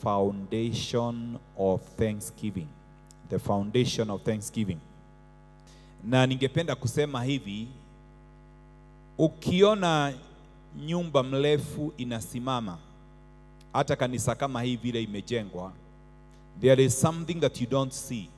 foundation of thanksgiving. The foundation of thanksgiving. Na ningependa kusema hivi, ukiona nyumba mrefu inasimama, hata kanisa kama hii vile imejengwa, there is something that you don't see.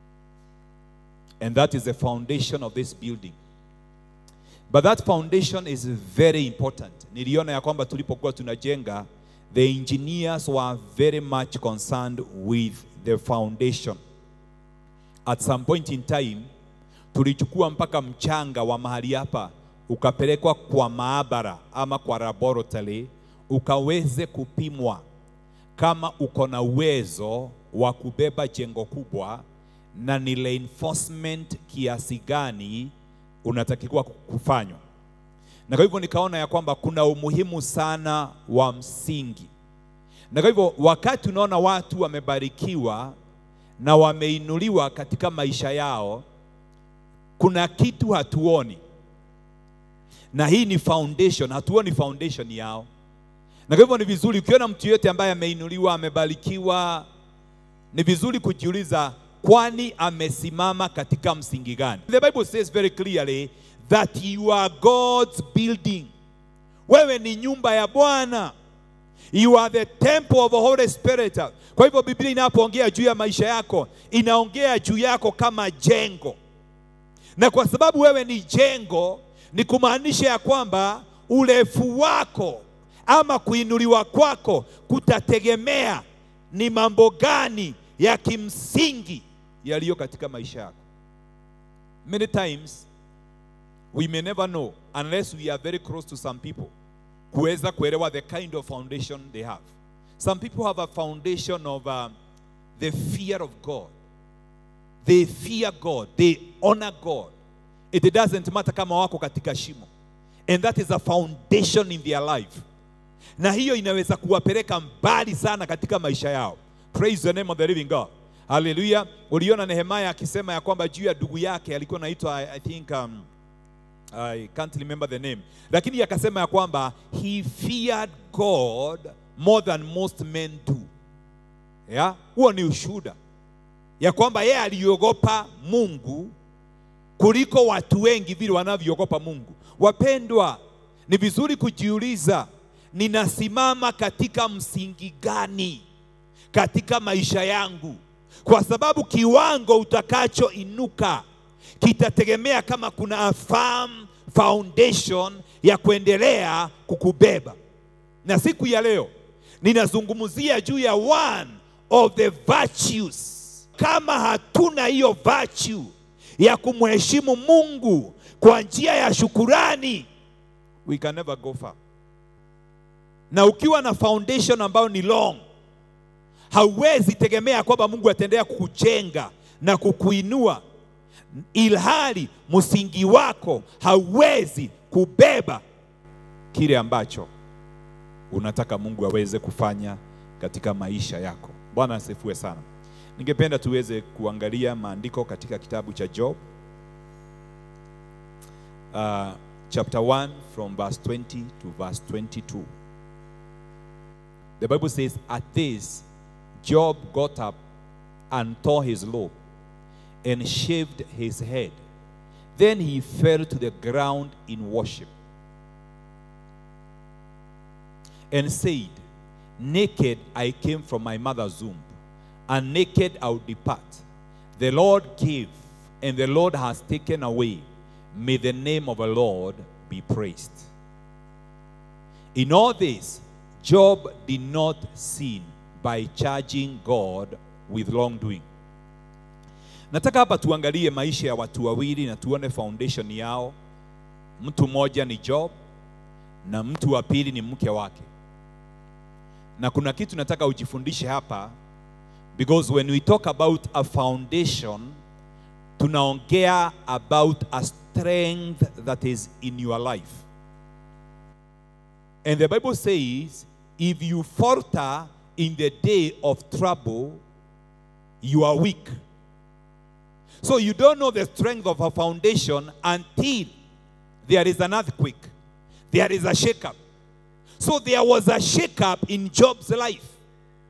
And that is the foundation of this building. But that foundation is very important. Niliona ya kwamba tulipokuwa tunajenga, the engineers were very much concerned with the foundation. At some point in time, tulichukua mpaka mchanga wa mahali hapa ukapelekwa kwa maabara ama kwa laboratory ukaweze kupimwa kama uko na uwezo wa kubeba jengo kubwa na ni reinforcement kiasi gani unatakiwa kufanywa. Na kwa hivyo nikaona ya kwamba kuna umuhimu sana wa msingi. Na kwa hivyo wakati unaona watu wamebarikiwa na wameinuliwa katika maisha yao, kuna kitu hatuoni, na hii ni foundation. Hatuoni foundation yao, na kwa hivyo ni vizuri ukiona mtu yeyote ambaye ameinuliwa, amebarikiwa, ni vizuri kujiuliza, kwani amesimama katika msingi gani? The Bible says very clearly that you are God's building. Wewe ni nyumba ya Bwana. You are the temple of the Holy Spirit. Kwa hivyo Biblia inapoongea juu ya maisha yako, inaongea juu yako kama jengo, na kwa sababu wewe ni jengo, ni kumaanisha ya kwamba urefu wako ama kuinuliwa kwako kutategemea ni mambo gani ya kimsingi yaliyo katika maisha yako. Many times we may never know unless we are very close to some people kuweza kuelewa the kind of foundation they have. Some people have a foundation of uh, the fear of God. They fear God, they honor God. It doesn't matter kama wako katika shimo. And that is a foundation in their life. Na hiyo inaweza kuwapeleka mbali sana katika maisha yao. Praise the name of the living God. Hallelujah. Uliona Nehemia akisema ya kwamba juu ya ndugu yake alikuwa anaitwa I, I think um, I can't remember the name, lakini akasema ya kwamba he feared God more than most men do. Yeah? Huo ni ushuhuda ya kwamba yeye aliogopa Mungu kuliko watu wengi vile wanavyoogopa Mungu. Wapendwa, ni vizuri kujiuliza, ninasimama katika msingi gani katika maisha yangu? Kwa sababu kiwango utakachoinuka kitategemea kama kuna a firm foundation ya kuendelea kukubeba. Na siku ya leo ninazungumzia juu ya one of the virtues. Kama hatuna hiyo virtue ya kumheshimu Mungu kwa njia ya shukurani, we can never go far. Na ukiwa na foundation ambayo ni long, hauwezi tegemea kwamba Mungu ataendelea kukujenga na kukuinua ilhali msingi wako hauwezi kubeba kile ambacho unataka Mungu aweze kufanya katika maisha yako. Bwana asifiwe sana. Ningependa tuweze kuangalia maandiko katika kitabu cha Job uh, chapter 1 from verse 20 to verse 22. The Bible says, At this, Job got up and tore his robe and shaved his head. Then he fell to the ground in worship and said, Naked I came from my mother's womb, and naked I'll depart. The Lord gave, and the Lord has taken away. May the name of the Lord be praised. In all this, Job did not sin by charging God with wrongdoing. Nataka hapa tuangalie maisha ya watu wawili na tuone foundation yao. Mtu mmoja ni Job na mtu wa pili ni mke wake. Na kuna kitu nataka ujifundishe hapa because when we talk about a foundation tunaongea about a strength that is in your life. And the Bible says if you falter in the day of trouble you are weak. So you don't know the strength of a foundation until there is an earthquake, there is a shakeup. So there was a shakeup in Job's life.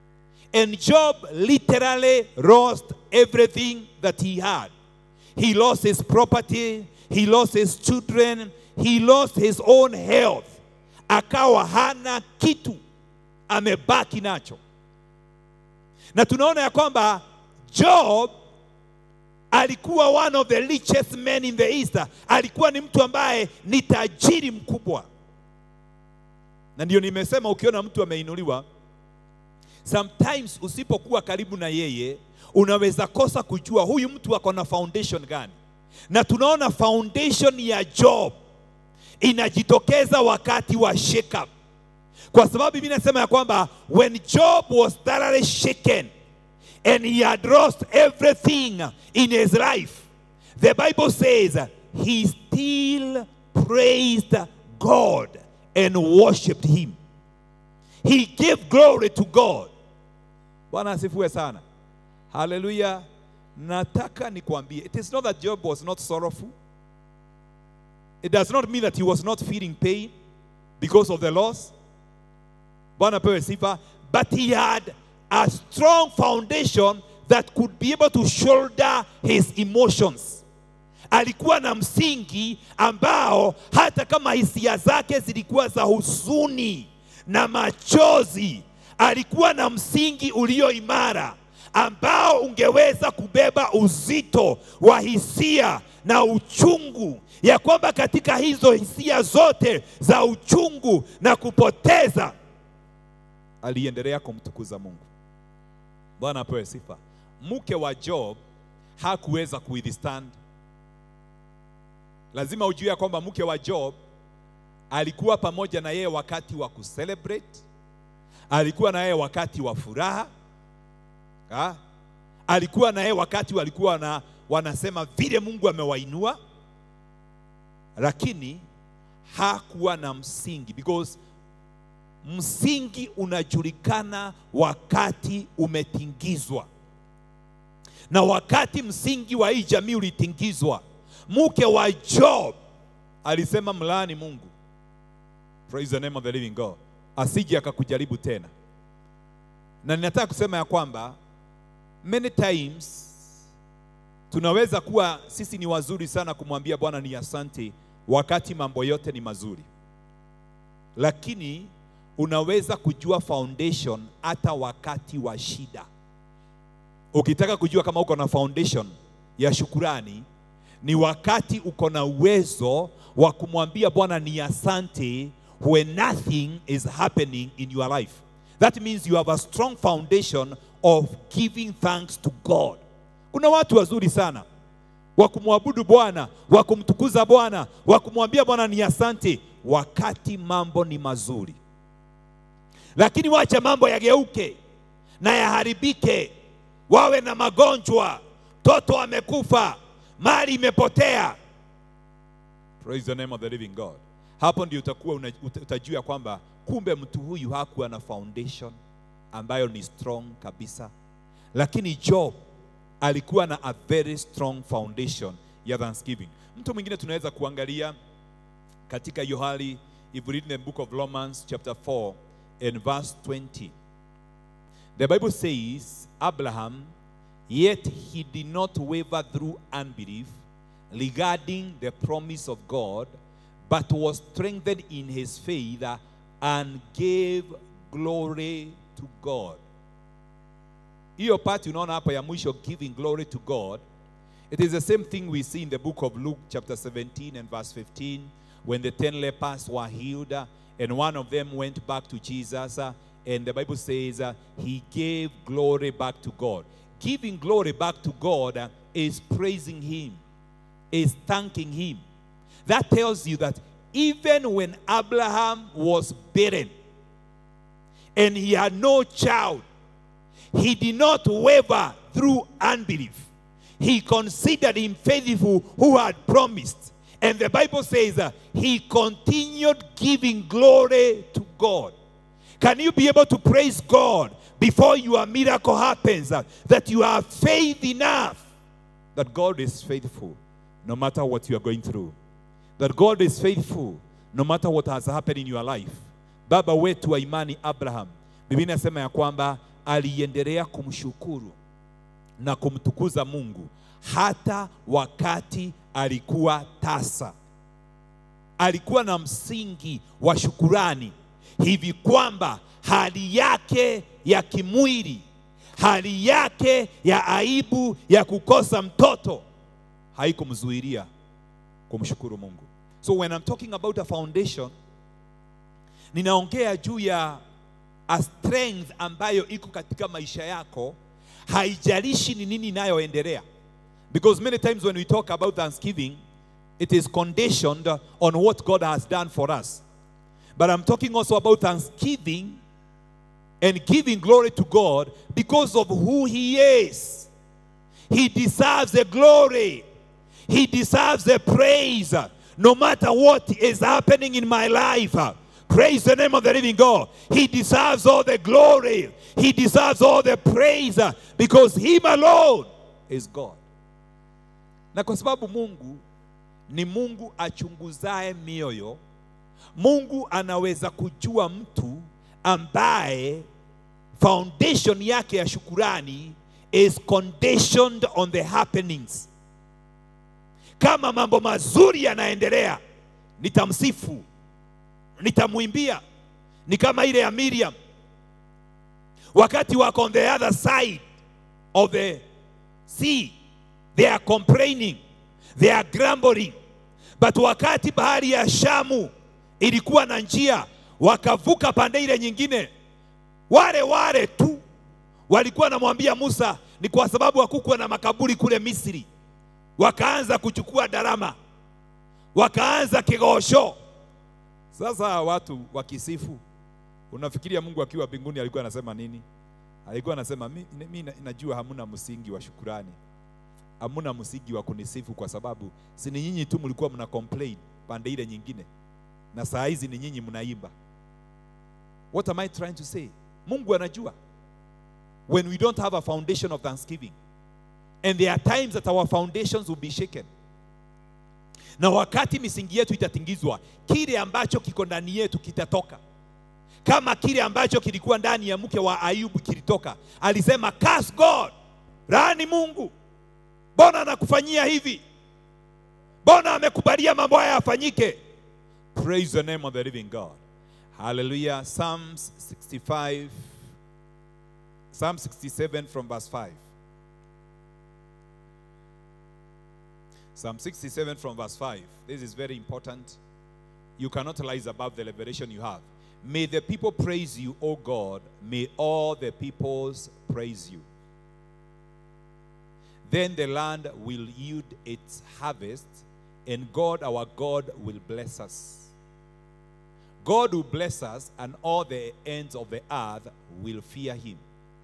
And Job literally lost everything that he had. He lost his property, he lost his children, he lost his own health. Akawa hana kitu, amebaki nacho. Na tunaona ya kwamba Job alikuwa one of the richest men in the east. Alikuwa ni mtu ambaye ni tajiri mkubwa, na ndio nimesema ukiona mtu ameinuliwa, sometimes usipokuwa karibu na yeye unaweza kosa kujua huyu mtu ako na foundation gani. Na tunaona foundation ya Job inajitokeza wakati wa shake up, kwa sababu Biblia inasema ya kwamba when Job was thoroughly shaken and he had lost everything in his life, the Bible says he still praised God and worshiped him. He gave glory to God. Bwana asifiwe sana. Haleluya. Nataka nikwambie, it is not that Job was not sorrowful. It does not mean that he was not feeling pain because of the loss. Bwana pewe sifa. But he had a strong foundation that could be able to shoulder his emotions. Alikuwa na msingi ambao hata kama hisia zake zilikuwa za huzuni na machozi, alikuwa na msingi ulio imara ambao ungeweza kubeba uzito wa hisia na uchungu, ya kwamba katika hizo hisia zote za uchungu na kupoteza, aliendelea kumtukuza Mungu. Bwana apewe sifa. Mke wa Job hakuweza kuwithstand. Lazima ujue ya kwamba mke wa Job alikuwa pamoja na yeye wakati wa kucelebrate, alikuwa na yeye wakati wa furaha ha? alikuwa na yeye wakati walikuwa na, wanasema vile Mungu amewainua, lakini hakuwa na msingi because msingi unajulikana wakati umetingizwa, na wakati msingi wa hii jamii ulitingizwa, mke wa Job alisema mlaani Mungu, praise the name of the living God, asije akakujaribu tena. Na ninataka kusema ya kwamba many times tunaweza kuwa sisi ni wazuri sana kumwambia Bwana ni asante wakati mambo yote ni mazuri, lakini unaweza kujua foundation hata wakati wa shida. Ukitaka kujua kama uko na foundation ya shukurani, ni wakati uko na uwezo wa kumwambia Bwana ni asante when nothing is happening in your life. That means you have a strong foundation of giving thanks to God. Kuna watu wazuri sana wa kumwabudu Bwana, wa kumtukuza Bwana, wa kumwambia Bwana ni asante wakati mambo ni mazuri, lakini wacha mambo yageuke na yaharibike, wawe na magonjwa, mtoto amekufa, mali imepotea. Praise the name of the living God. Hapo ndio utakuwa una- uta- utajua kwamba kumbe mtu huyu hakuwa na foundation ambayo ni strong kabisa, lakini Job alikuwa na a very strong foundation ya thanksgiving. Mtu mwingine tunaweza kuangalia katika hiyo hali, if we read the book of Romans chapter 4 and verse 20. The Bible says, Abraham, yet he did not waver through unbelief regarding the promise of God, but was strengthened in his faith and gave glory to God. Hiyo part unaona hapa ya mwisho giving glory to God. It is the same thing we see in the book of Luke chapter 17 and verse 15 when the 10 lepers were healed uh, and one of them went back to Jesus uh, and the Bible says uh, he gave glory back to God. Giving glory back to God uh, is praising him, is thanking him. That tells you that even when Abraham was barren and he had no child, he did not waver through unbelief. He considered him faithful who had promised. And the Bible says uh, he continued giving glory to God. Can you be able to praise God before your miracle happens? uh, that you have faith enough that God is faithful no matter what you are going through. That God is faithful no matter what has happened in your life. Baba wetu wa imani Abraham, Biblia inasema ya kwamba aliendelea kumshukuru na kumtukuza Mungu hata wakati alikuwa tasa. Alikuwa na msingi wa shukurani hivi kwamba hali yake ya kimwili, hali yake ya aibu ya kukosa mtoto haikumzuilia kumshukuru Mungu. So when I'm talking about a foundation, ninaongea juu ya a strength ambayo iko katika maisha yako, haijalishi ni nini inayoendelea. Because many times when we talk about thanksgiving, it is conditioned on what God has done for us. But I'm talking also about thanksgiving and giving glory to God because of who He is. He deserves the glory. He deserves the praise. No matter what is happening in my life. Praise the name of the living God. He deserves all the glory. He deserves all the praise because Him alone is God. Na kwa sababu Mungu ni Mungu achunguzaye mioyo, Mungu anaweza kujua mtu ambaye foundation yake ya shukurani is conditioned on the happenings. Kama mambo mazuri yanaendelea, nitamsifu, nitamwimbia. Ni kama ile ya Miriam, wakati wako on the other side of the sea, they are complaining, they are grumbling, but wakati bahari ya Shamu ilikuwa na njia, wakavuka pande ile nyingine, wale wale tu walikuwa wanamwambia Musa, ni kwa sababu hakukuwa na makaburi kule Misri. Wakaanza kuchukua darama, wakaanza kigosho. Sasa watu wakisifu, unafikiria Mungu akiwa mbinguni alikuwa anasema nini? Alikuwa anasema mi, mi najua hamuna msingi wa shukurani, hamuna msingi wa kunisifu kwa sababu si ni nyinyi tu mlikuwa mna complain pande ile nyingine, na saa hizi ni nyinyi mnaimba. What am I trying to say? Mungu anajua when we don't have a foundation of thanksgiving and there are times that our foundations will be shaken na wakati misingi yetu itatingizwa kile ambacho kiko ndani yetu kitatoka kama kile ambacho kilikuwa ndani ya mke wa ayubu kilitoka alisema curse god laani mungu mbona anakufanyia hivi mbona amekubalia mambo haya yafanyike praise the name of the living god hallelujah psalms 65 Psalm 67 from verse 5. Psalm 67 from verse 5. This is very important. You cannot rise above the revelation you have. May the people praise you, O God. May all the peoples praise you. Then the land will yield its harvest, and God our God will bless us. God will bless us, and all the ends of the earth will fear him.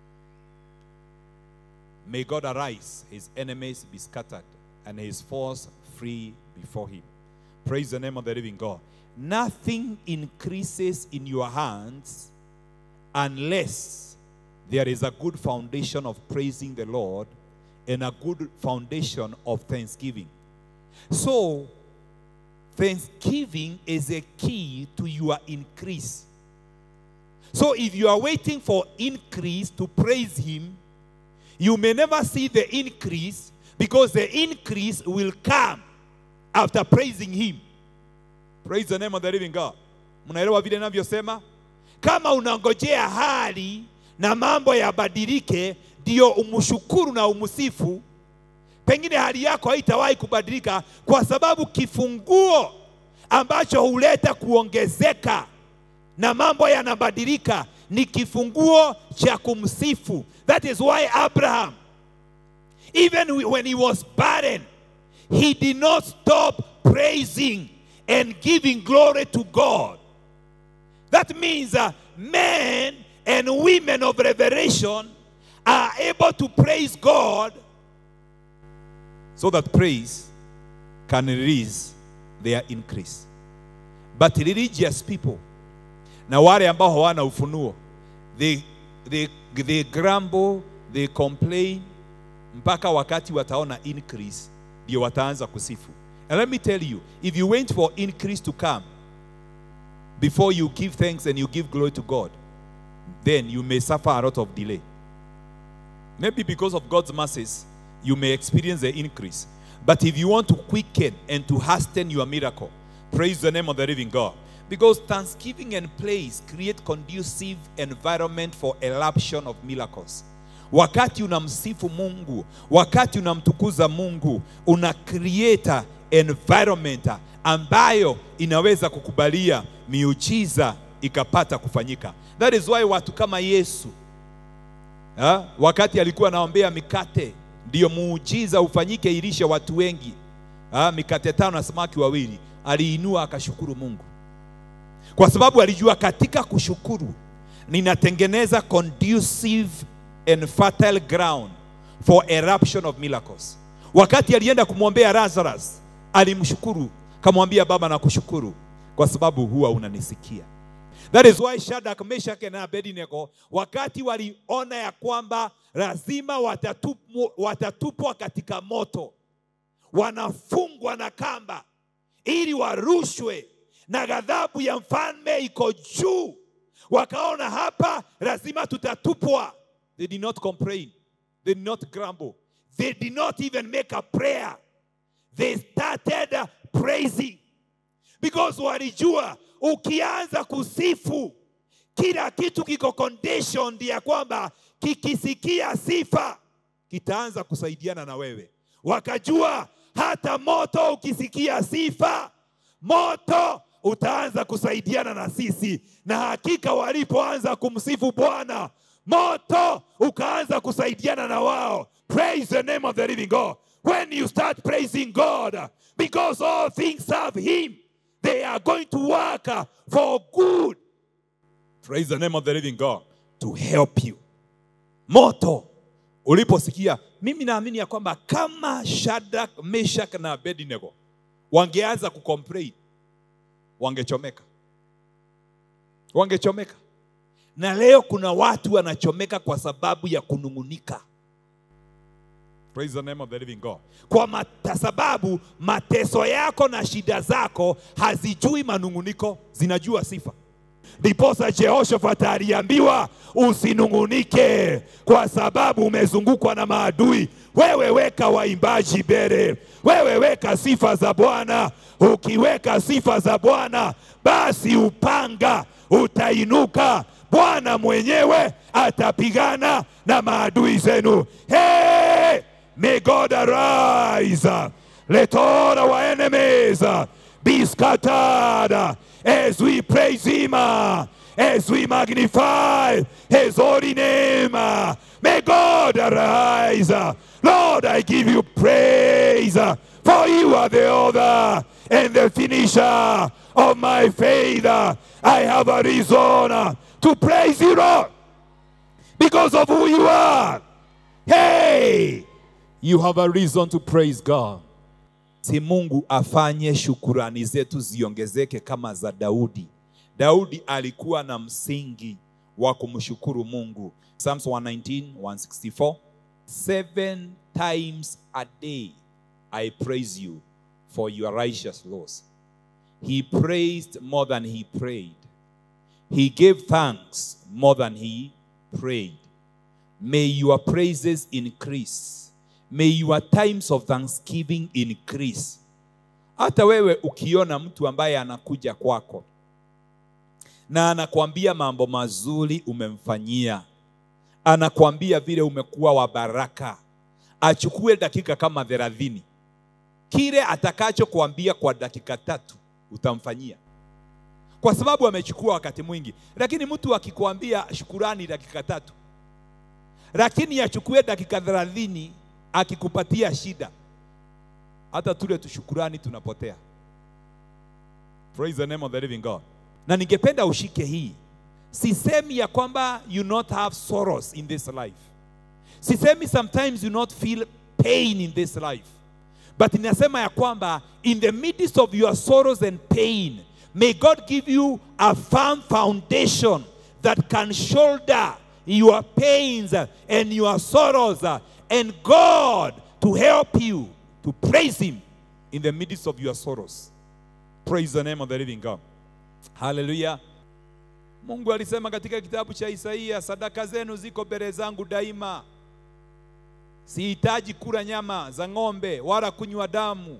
May God arise, his enemies be scattered, and his foes free before him. Praise the name of the living God. Nothing increases in your hands unless there is a good foundation of praising the Lord and a good foundation of thanksgiving. So, thanksgiving is a key to your increase. So, if you are waiting for increase to praise Him, you may never see the increase because the increase will come after praising him. Praise the name of the living God. Mnaelewa vile navyosema? Kama unangojea hali na mambo yabadilike ndio umshukuru na umsifu, pengine hali yako haitawahi kubadilika, kwa sababu kifunguo ambacho huleta kuongezeka na mambo yanabadilika ni kifunguo cha kumsifu. That is why Abraham, even when he was barren, he did not stop praising and giving glory to God. That means uh, men and women of revelation are able to praise God so that praise can release their increase. But religious people na wale ambao hawana ufunuo they, they, they grumble, they complain mpaka wakati wataona increase ndio wataanza kusifu. And let me tell you, if you wait for increase to come before you give thanks and you give glory to God, then you may suffer a lot of delay. Maybe because of God's mercies, you may experience the increase. But if you want to quicken and to hasten your miracle, praise the name of the living God. Because thanksgiving and praise create conducive environment for eruption of miracles. Wakati unamsifu Mungu, wakati unamtukuza Mungu, una create environment ambayo inaweza kukubalia miujiza ikapata kufanyika. That is why watu kama Yesu ha? wakati alikuwa anaombea mikate ndiyo muujiza ufanyike ilishe watu wengi ha? mikate tano na samaki wawili, aliinua akashukuru Mungu kwa sababu alijua katika kushukuru ninatengeneza conducive and fertile ground for eruption of miracles. Wakati alienda kumwombea Lazarus, alimshukuru kamwambia, Baba, nakushukuru kwa sababu huwa unanisikia. That is why Shadrach, Meshach na Abednego wakati waliona ya kwamba lazima watatupwa, watatupwa katika moto, wanafungwa na kamba ili warushwe na ghadhabu ya mfalme iko juu, wakaona hapa lazima tutatupwa. They did not complain, they did not grumble, they did not even make a prayer. They started praising because walijua ukianza kusifu kila kitu kiko conditioned ya kwamba kikisikia sifa kitaanza kusaidiana na wewe. Wakajua hata moto ukisikia sifa, moto utaanza kusaidiana na sisi. Na hakika walipoanza kumsifu Bwana, moto ukaanza kusaidiana na wao. Praise the name of the living God. When you start praising God, because all things serve Him, they are going to work for good. Praise the name of the living God to help you. Moto uliposikia, mimi naamini ya kwamba kama Shadrach, Meshach na Abednego wangeanza kucomplain, wangechomeka, wangechomeka. Na leo kuna watu wanachomeka kwa sababu ya kunung'unika. Praise the name of the living God. Kwa mata sababu mateso yako na shida zako hazijui manung'uniko, zinajua sifa. Ndiposa Jehoshafat aliambiwa usinung'unike, kwa sababu umezungukwa na maadui. Wewe weka waimbaji mbele, wewe weka sifa za Bwana. Ukiweka sifa za Bwana, basi upanga utainuka, Bwana mwenyewe atapigana na maadui zenu. Hey! May God arise. Let all our enemies be scattered as we praise Him, as we magnify His holy name. May God arise. Lord, I give you praise, for you are the author and the finisher of my faith. I have a reason to praise you, Lord, because of who you are. Hey! You have a reason to praise God. Si Mungu afanye shukurani zetu ziongezeke kama za Daudi. Daudi alikuwa na msingi wa kumshukuru Mungu. Psalms 119, 164. Seven times a day I praise you for your righteous laws. He praised more than he prayed. He gave thanks more than he prayed. May your praises increase. May your times of thanksgiving increase. Hata wewe ukiona mtu ambaye anakuja kwako na anakuambia mambo mazuri umemfanyia, anakuambia vile umekuwa wa baraka, achukue dakika kama thelathini. Kile atakachokuambia kwa dakika tatu utamfanyia, kwa sababu amechukua wakati mwingi. Lakini mtu akikwambia shukurani dakika tatu, lakini achukue dakika thelathini akikupatia shida, hata tule tushukurani tunapotea. Praise the name of the living God. Na ningependa ushike hii, sisemi ya kwamba you not have sorrows in this life, sisemi sometimes you not feel pain in this life, but inasema ya kwamba in the midst of your sorrows and pain may God give you a firm foundation that can shoulder your pains and your sorrows and God to help you to praise Him in the midst of your sorrows. Praise the name of the living God. Hallelujah. Mungu alisema katika kitabu cha Isaia, sadaka zenu ziko mbele zangu daima. sihitaji kula nyama za ng'ombe wala kunywa damu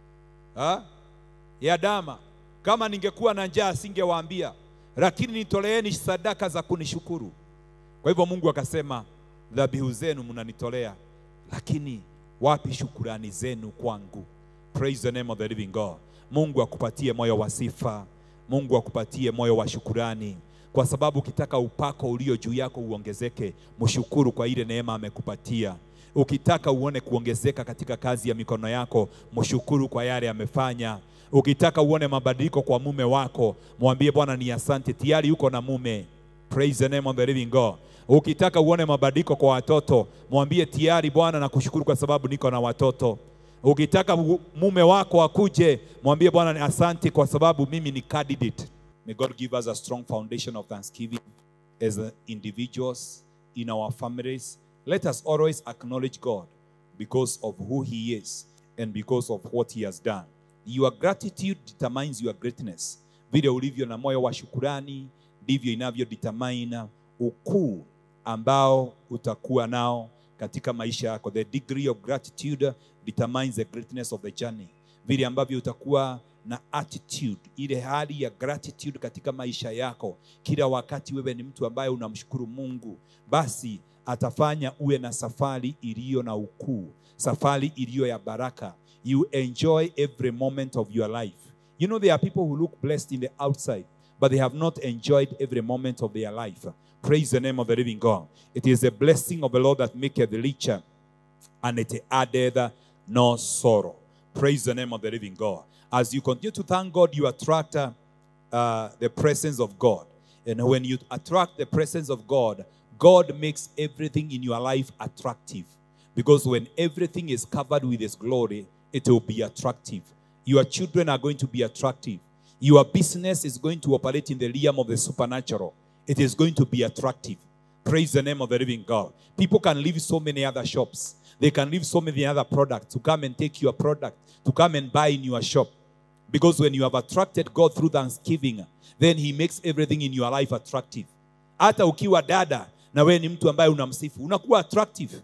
ha? ya dama. Kama ningekuwa na njaa singewaambia, lakini nitoleeni sadaka za kunishukuru. Kwa hivyo Mungu akasema, dhabihu zenu mnanitolea, lakini wapi shukurani zenu kwangu? Praise the name of the living God. Mungu akupatie moyo wa sifa, Mungu akupatie moyo wa shukurani, kwa sababu ukitaka upako ulio juu yako uongezeke, mshukuru kwa ile neema amekupatia. Ukitaka uone kuongezeka katika kazi ya mikono yako, mshukuru kwa yale amefanya. Ukitaka uone mabadiliko kwa mume wako, mwambie Bwana ni asante, tayari yuko na mume. Praise the name of the living God. Ukitaka uone mabadiliko kwa watoto, mwambie tayari Bwana na kushukuru kwa sababu niko na watoto. Ukitaka u- mume wako akuje, mwambie Bwana ni asante kwa sababu mimi ni candidate. May God give us a strong foundation of thanksgiving as uh, individuals in our families. Let us always acknowledge God because of who He is and because of what He has done. Your gratitude determines your greatness. Vile ulivyo na moyo wa shukurani ndivyo inavyo determine ukuu ambao utakuwa nao katika maisha yako. The degree of gratitude determines the greatness of the journey. Vile ambavyo utakuwa na attitude, ile hali ya gratitude katika maisha yako, kila wakati wewe ni mtu ambaye unamshukuru Mungu, basi atafanya uwe na safari iliyo na ukuu, safari iliyo ya baraka. You enjoy every moment of your life. You know, there are people who look blessed in the outside, but they have not enjoyed every moment of their life. Praise the name of the living God. It is the blessing of the Lord that maketh richer, and it addeth no sorrow. Praise the name of the living God. As you continue to thank God, you attract uh, uh, the presence of God. And when you attract the presence of God, God makes everything in your life attractive. Because when everything is covered with His glory, it will be attractive. Your children are going to be attractive. Your business is going to operate in the realm of the supernatural. It is going to be attractive. Praise the name of the living God. People can leave so many other shops. They can leave so many other products to come and take your product, to come and buy in your shop. Because when you have attracted God through thanksgiving, then He makes everything in your life attractive. Hata ukiwa dada na wewe ni mtu ambaye unamsifu, unakuwa attractive.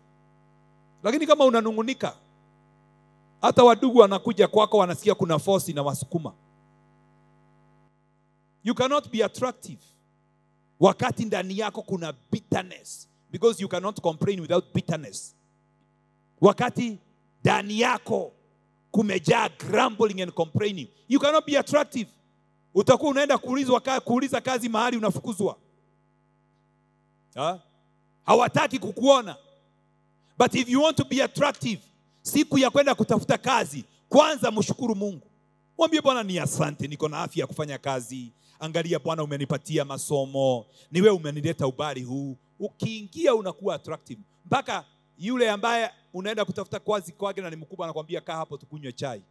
Lakini kama unanungunika, hata wadugu wanakuja kwako, wanasikia kuna force na wasukuma. You cannot be attractive wakati ndani yako kuna bitterness because you cannot complain without bitterness. Wakati ndani yako kumejaa grumbling and complaining, you cannot be attractive. Utakuwa unaenda kuulizwa ka- kuuliza kazi mahali unafukuzwa. Ha? Hawataki kukuona. But if you want to be attractive, siku ya kwenda kutafuta kazi, kwanza mshukuru Mungu. Mwambie Bwana ni asante, niko na afya ya kufanya kazi. Angalia Bwana, umenipatia masomo, ni wewe umenileta ubali huu. Ukiingia unakuwa attractive, mpaka yule ambaye unaenda kutafuta kazi kwake na ni mkubwa, anakwambia kaa hapo tukunywe chai.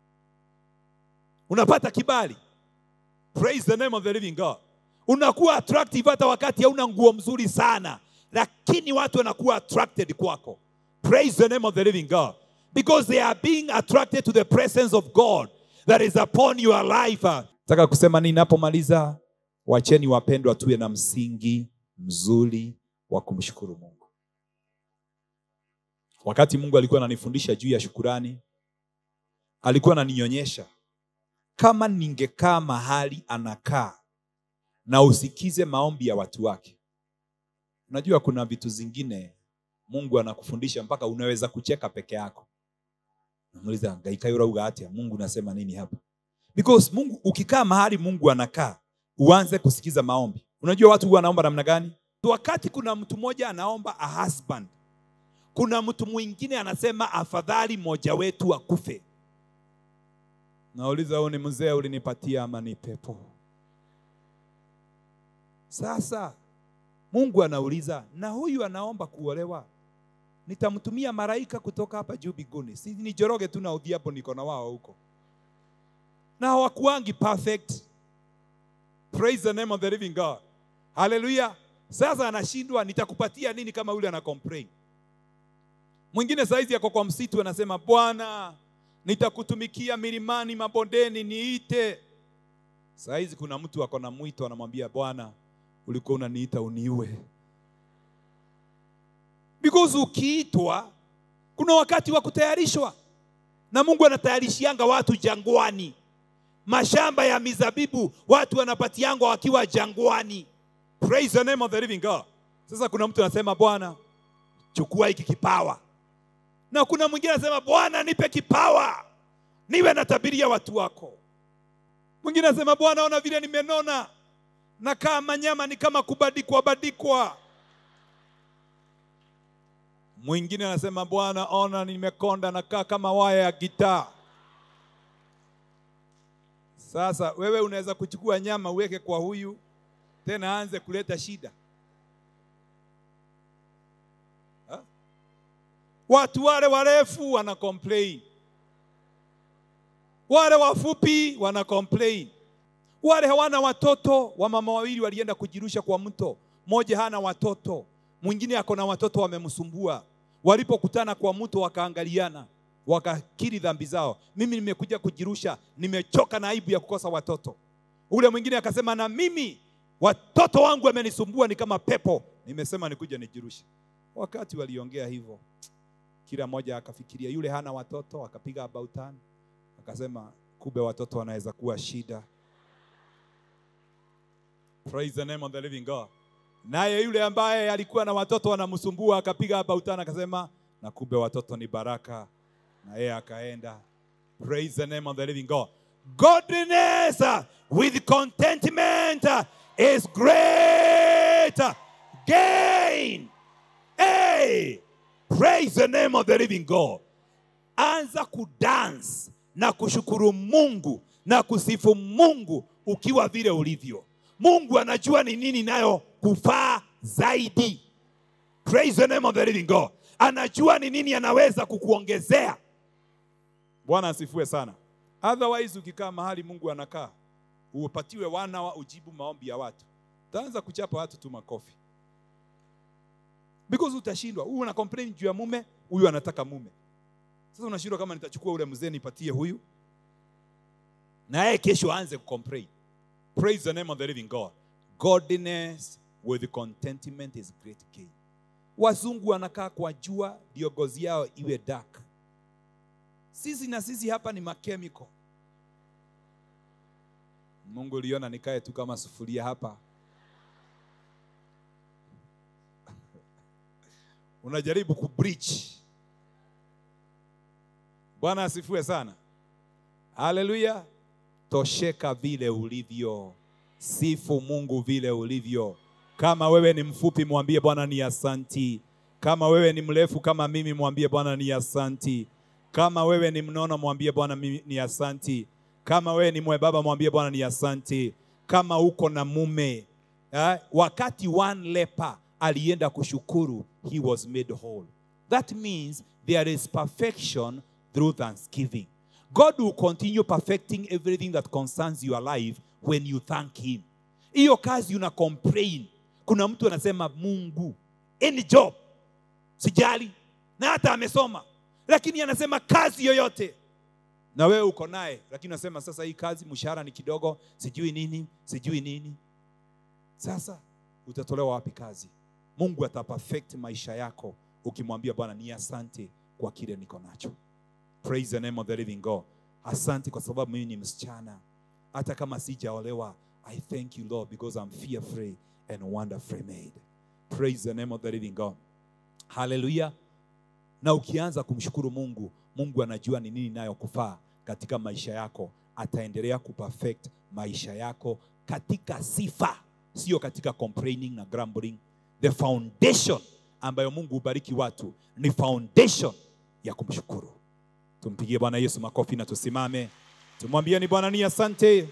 Unapata kibali. Praise the name of the living God. Unakuwa attractive hata wakati hauna nguo mzuri sana, lakini watu wanakuwa attracted kwako. Praise the name of the living God. Because they are being attracted to the presence of God that is upon your life. Nataka kusema nini napomaliza? Wacheni wapendwa, tuwe na msingi mzuri wa kumshukuru Mungu. Wakati Mungu alikuwa ananifundisha juu ya shukurani, alikuwa ananionyesha kama ningekaa mahali anakaa na usikize maombi ya watu wake. Unajua kuna vitu zingine Mungu anakufundisha mpaka unaweza kucheka peke yako. Namuuliza ngaika urauga atia? Mungu nasema nini hapa? Because Mungu ukikaa mahali Mungu anakaa, uanze kusikiza maombi. Unajua watu huwa wanaomba namna gani? Wakati kuna mtu mmoja anaomba a husband, kuna mtu mwingine anasema afadhali mmoja wetu akufe. Nauliza, huyu ni mzee ulinipatia ama ni pepo? Sasa Mungu anauliza, na huyu anaomba kuolewa, nitamtumia malaika kutoka hapa juu mbinguni, si nijoroge tu na udhiapo niko na wao huko, na hawakuangi perfect. Praise the name of the living God. Haleluya. Sasa anashindwa, nitakupatia nini kama yule ana complain? Mwingine saizi yako kwa msitu anasema, Bwana, nitakutumikia milimani, mabondeni, niite. Saizi kuna mtu ako na mwito anamwambia, Bwana, ulikuwa unaniita uniue. Because ukiitwa kuna wakati wa kutayarishwa na mungu anatayarishianga watu jangwani mashamba ya mizabibu watu wanapatiangwa wakiwa jangwani praise the name of the living god sasa kuna mtu anasema bwana chukua hiki kipawa na kuna mwingine anasema bwana nipe kipawa niwe natabiria watu wako mwingine anasema bwana ona vile nimenona na kama nyama ni kama kubadikwa badikwa mwingine anasema bwana ona nimekonda nakaa kama waya ya gitaa sasa wewe unaweza kuchukua nyama uweke kwa huyu tena aanze kuleta shida ha? watu wale warefu wana complain wale wafupi wana complain wale hawana watoto wamama wawili walienda kujirusha kwa mto mmoja hana watoto mwingine ako na watoto wamemsumbua walipokutana kwa mto wakaangaliana wakakiri dhambi zao mimi nimekuja kujirusha nimechoka na aibu ya kukosa watoto ule mwingine akasema na mimi watoto wangu wamenisumbua ni kama pepo nimesema nikuja nijirushe wakati waliongea hivyo kila mmoja akafikiria yule hana watoto akapiga about turn akasema kumbe watoto wanaweza kuwa shida praise the name of the living god naye yule ambaye alikuwa na watoto wanamsumbua akapiga about turn akasema na kumbe watoto ni baraka na yeye akaenda praise the name of the living god godliness uh, with contentment uh, is great gain hey praise the name of the living god anza kudance na kushukuru mungu na kusifu mungu ukiwa vile ulivyo mungu anajua ni nini nayo kufaa zaidi praise the name of the living god anajua ni nini anaweza kukuongezea bwana asifue sana otherwise ukikaa mahali mungu anakaa upatiwe wana wa ujibu maombi ya watu utaanza kuchapa watu tu makofi because utashindwa huyu ana complain juu ya mume huyu anataka mume sasa unashindwa kama nitachukua ule mzee nipatie huyu na yeye kesho aanze kucomplain praise the name of the living god godliness with contentment is great gain wazungu wanakaa kwa jua ndio ngozi yao iwe dark sisi na sisi hapa ni makemiko mungu uliona nikae tu kama sufuria hapa unajaribu kubreach bwana asifue sana haleluya tosheka vile ulivyo sifu mungu vile ulivyo kama wewe ni mfupi mwambie bwana ni asanti kama wewe ni mrefu kama mimi mwambie bwana ni asanti kama wewe ni mnono mwambie bwana mimi ni asanti kama wewe ni mwebaba mwambie bwana ni asanti kama uko na mume eh, wakati one leper alienda kushukuru he was made whole that means there is perfection through thanksgiving god will continue perfecting everything that concerns your life when you thank him hiyo kazi una complain kuna mtu anasema mungu any job sijali na hata amesoma lakini anasema kazi yoyote na wewe uko naye lakini unasema sasa hii kazi mshahara ni kidogo sijui nini sijui nini sasa utatolewa wapi kazi mungu ataperfect maisha yako ukimwambia bwana ni asante kwa kile niko nacho praise the name of the living god asante kwa sababu mimi ni msichana hata kama sijaolewa i thank you lord because i'm fearfree and wonderfully made praise the name of the living god haleluya na ukianza kumshukuru mungu mungu anajua ni nini nayo kufaa katika maisha yako ataendelea kuperfect maisha yako katika sifa sio katika complaining na grumbling the foundation ambayo mungu hubariki watu ni foundation ya kumshukuru tumpigie bwana yesu makofi na tusimame tumwambieni bwana ni asante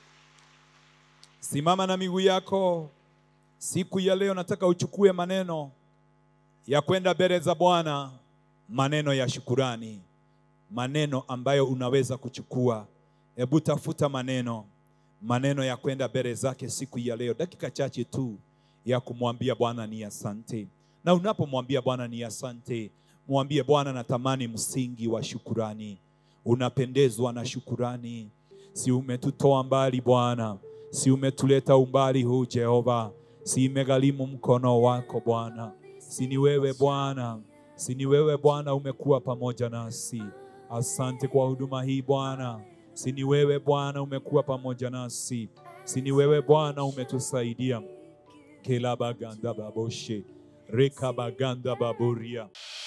simama na miguu yako siku ya leo nataka uchukue maneno ya kwenda mbele za bwana maneno ya shukurani maneno ambayo unaweza kuchukua hebu tafuta maneno maneno ya kwenda mbele zake siku ya leo dakika chache tu ya kumwambia bwana ni asante na unapomwambia bwana ni asante mwambie bwana natamani msingi wa shukurani unapendezwa na shukurani si umetutoa mbali bwana si umetuleta umbali huu jehova si imegharimu mkono wako bwana si ni wewe bwana Sini wewe Bwana umekuwa pamoja nasi. Asante kwa huduma hii Bwana. Sini wewe Bwana umekuwa pamoja nasi. Sini wewe Bwana umetusaidia. Kela baganda baboshe. Reka baganda baboria.